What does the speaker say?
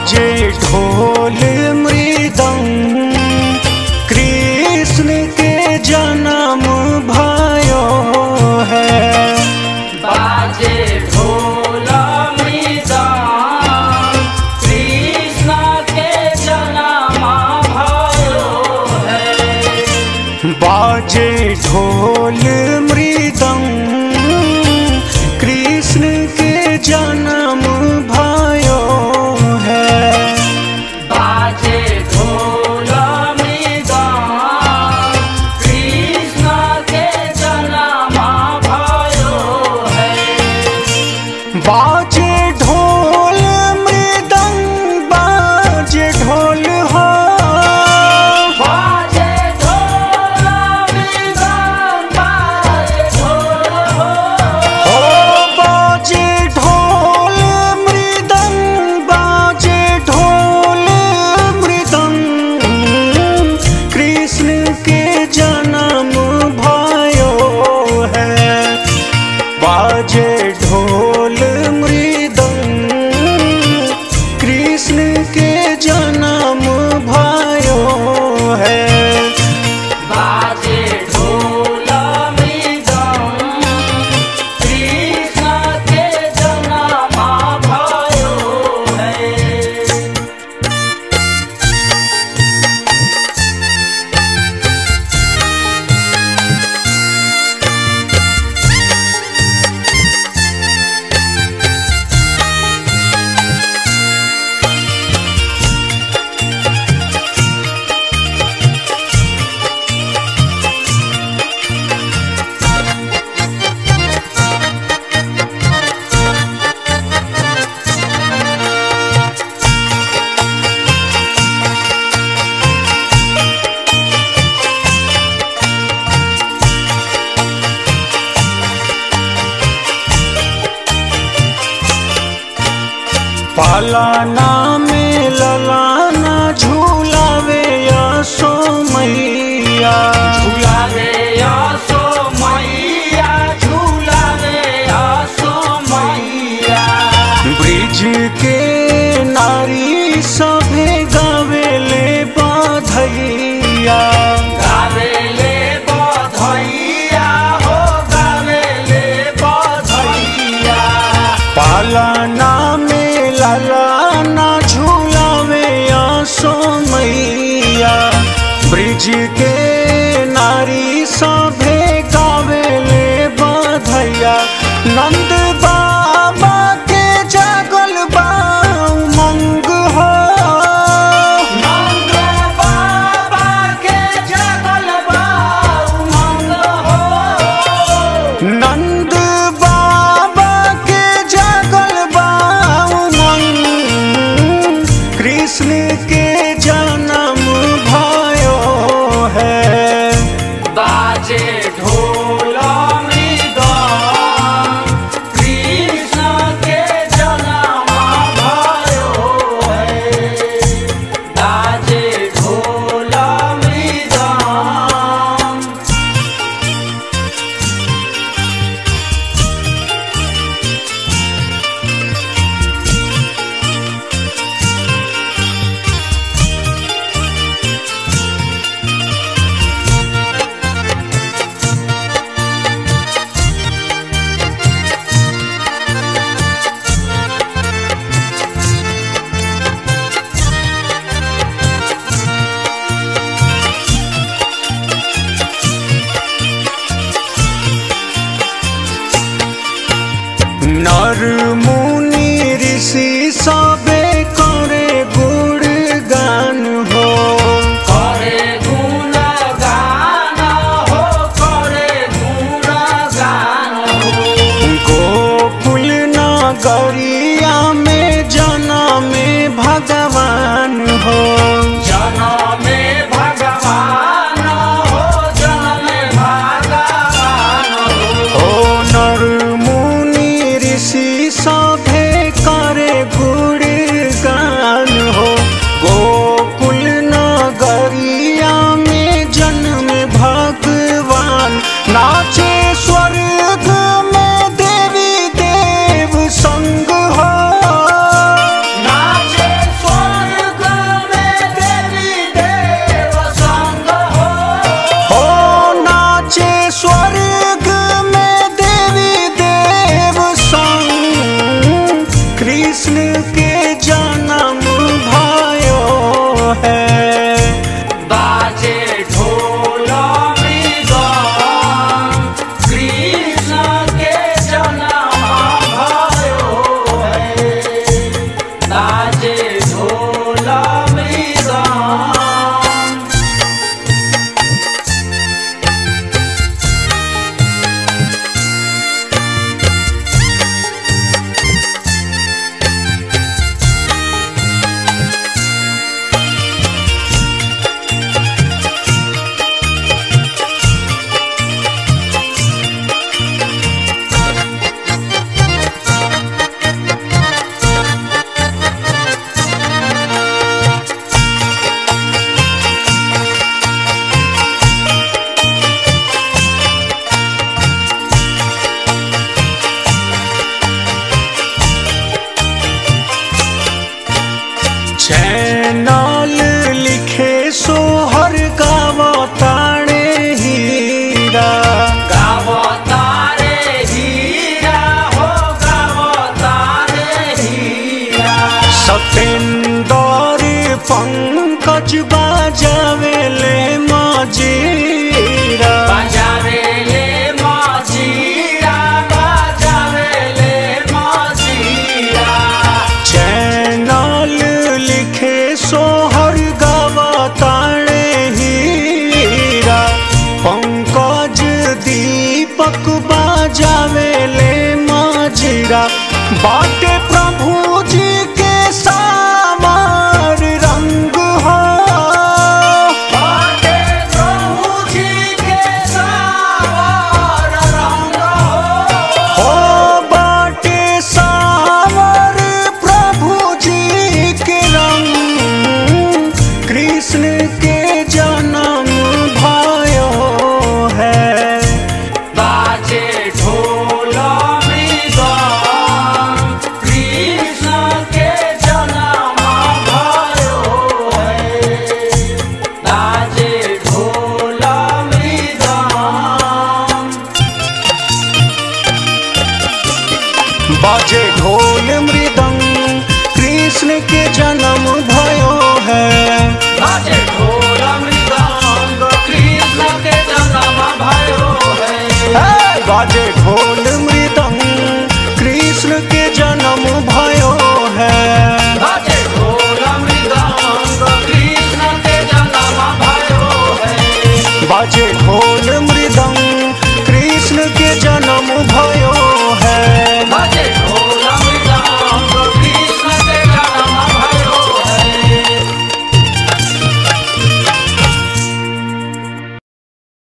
बाजे ढोल मृदंग कृष्ण के जन्म भयो है बाजे ढोल मृदंग कृष्ण के जन्म भयो है बाजे ढोल मृदंग कृष्ण के जन्म भयो है बाजे ढोल मृदंग कृष्ण के जन्म भयो है बाजे ढोल मृदंग बाजे ढोल हो बाजे ढोल मृदंग बाजे ढोल हो बाजे ढोल मृदंग बाजे ढोल मृदंग कृष्ण के जन्म भयो है बाजे ढोल मृदंग कृष्ण के जन्म भयो है बाजे ढोल मृदंग कृष्ण के जन्म भयो है पालाना में ललाना झूलावे यसो मैया झूला रे आसो मैया झूला रे आसो मैया ब्रिज के नारी सभे गावेले बाधैया गावेले बधैया हो गावेले बधैया पालाना में ललाना झूलावे यसो मैया ब्रिज के नारी सभे गावेले बाधैया नंद बाबा के जागल बा उमंग हो नंद बाबा के जगल बा उमंग हो नंद बाबा के जागल बा उमंग कृष्ण के जन्म भयो है बाजे ढोल मृदंग कृष्ण के जन्म भयो है बाजे ढोल मृदंग नर मुनि ऋषि सबे करे गुणगान हो करे गुणगान हो करे गुणगान हो गोकुल नगरिया में जनमे भगवान हो जनमे भगवान हो जनमे भगवान हो ओ नर मुनि ऋषि सभे करे गुणगान हो गोकुल नगरिया में जन्म भगवान नाचे स्वर्ग में देवी देव संग हो पूरा बाटे प्रभु जी के सामार रंग हो बाटे प्रभु जी के सावर रंग हो हो बाटे सावर प्रभु जी के रंग कृष्ण के जन्म भयो है बाजे ढोल मृदंग कृष्ण के जन्म भयो है बाजे ढोल मृदंग बाजे ढोल मृदंग कृष्ण के जन्म भयो है बाजे ढोल मृदंग कृष्ण के जन्म भयो है हे! बाजे ढोल